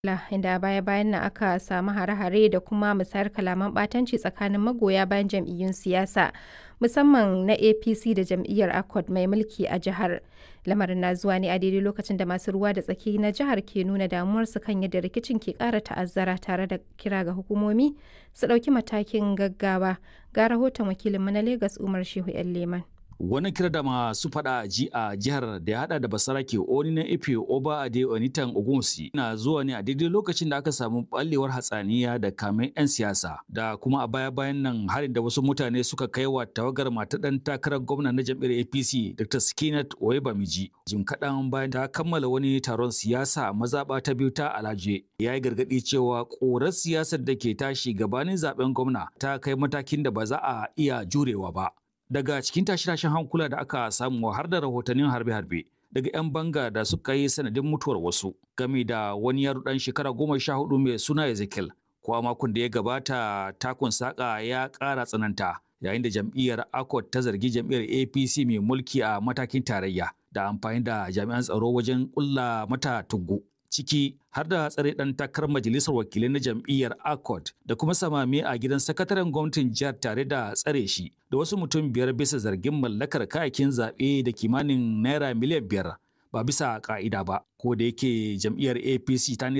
inda a baya-bayan nan aka samu hare-hare da kuma musayar kalaman ɓatanci tsakanin magoya bayan jam'iyyun siyasa, musamman na APC da jam'iyyar ACOT mai mulki a jihar. Lamarin na zuwa ne a daidai lokacin da masu ruwa da tsaki na jihar ke nuna damuwarsu kan yadda rikicin ke ƙara ta'azzara tare da kira ga hukumomi su ɗauki matakin gaggawa. Ga rahoton wakilinmu na Legas Umar Shehu 'yan Leman. Wani kira da masu fada ji a jihar da ya hada da basarake oni na ife oba ade onitan ogunsi na zuwa ne a daidai lokacin da aka samu ballewar hatsaniya da kamen 'yan siyasa da kuma a baya bayan nan harin da wasu mutane suka kai wa tawagar mata dan takarar gwamna na jam'iyyar apc dr skinat oyebamiji jim kaɗan bayan ta kammala wani taron siyasa a mazaɓa ta biyu ta alaje ya yi gargaɗi cewa ƙorar siyasar da ke tashi gabanin zaben gwamna ta kai matakin da ba za a iya jurewa ba daga cikin tashe-tashen hankula da aka samu har da rahotannin harbe-harbe daga 'yan banga da suka yi sanadin mutuwar wasu game da wani yaro dan shekara goma sha hudu mai suna ezekiel kuwa makon da ya gabata takun saka ya ƙara tsananta yayin da jam'iyyar akot ta zargi jam'iyyar apc mai mulki a matakin tarayya da amfani da jami'an tsaro wajen ƙulla mata tuggu ciki har da tsare ɗan takarar majalisar wakilai na jam'iyyar accord da kuma samame a gidan sakataren gwamnatin jihar tare da tsare shi da wasu mutum biyar bisa zargin mallakar kayakin zaɓe da kimanin naira miliyan biyar ba bisa ka'ida ba ko da yake jam'iyyar apc ta